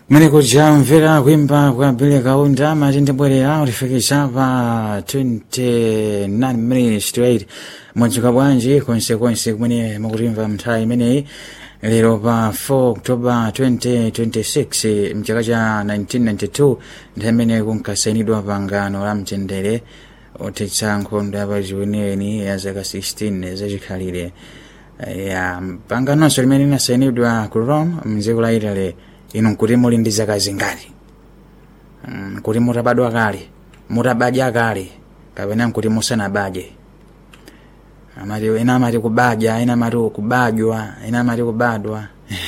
kumeneko jamvera kuimba kwa bile kaunda matindibwerera ulifikisa pa 29 minutes to 8 mwadzuka bwanji konsekonse kumene mukutimva mnthawi imeneyi lero pa 4 oktoba 2026 mchaka cha 1992 nthawi imene kunkasainidwa pangano la mtendere othetsa nkhondo yapachiweniweni ya zaka 16 zachikhalire ya panganonso limene linasainidwa ku rome mdziko la italy inu nkuti muli ndi zaka zingati Mm, nkuti mutabadwa kale mutabadya kale kapena nkuti musanabadye amati ena amati kubadya ena amati kubadwa ena amati kubadwa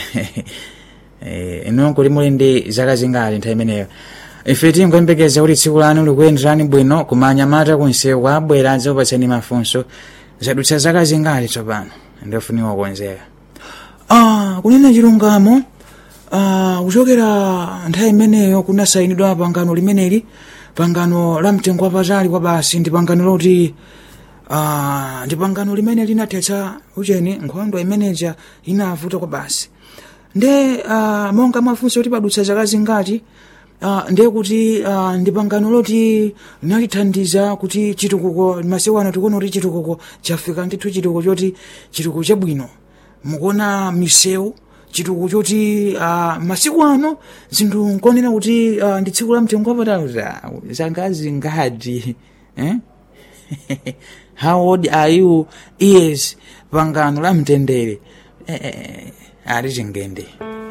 Eh, inu nkuti muli ndi zaka zingati nthawi imeneyo ife tingoyembekeza kuti tsiku lanu likuyenderani bwino kumanyamata kunsewu abwera adzakupatsani mafunso zadutsa zaka zingati tsopano ndofuniwa kukonzeka ah, kunena chilungamo ah, kuchokera nthawi imeneyo kunasayinidwa pangano limeneli pangano la mtengo wapatali kwa basi ndi pangano loti ah, ndi pangano limene linathetsa ucheni nkhondo imeneja inavuta kwa basi nde ah, monga mwafunsa kuti padutsa zaka zingati Uh, ndiye kuti uh, ndi pangano loti linalithandiza kuti chitukuko masiku ano tikuona kuti chitukuko chafika ndithu chitukuko choti chitukuko chabwino mukuona misewu chitukuko choti uh, masiku ano zinthu nkonena kuti uh, ndi tsiku la mtengo wapatali zanga zingati eh? how old are you years pangano la mtendere eh, eh, ali chingende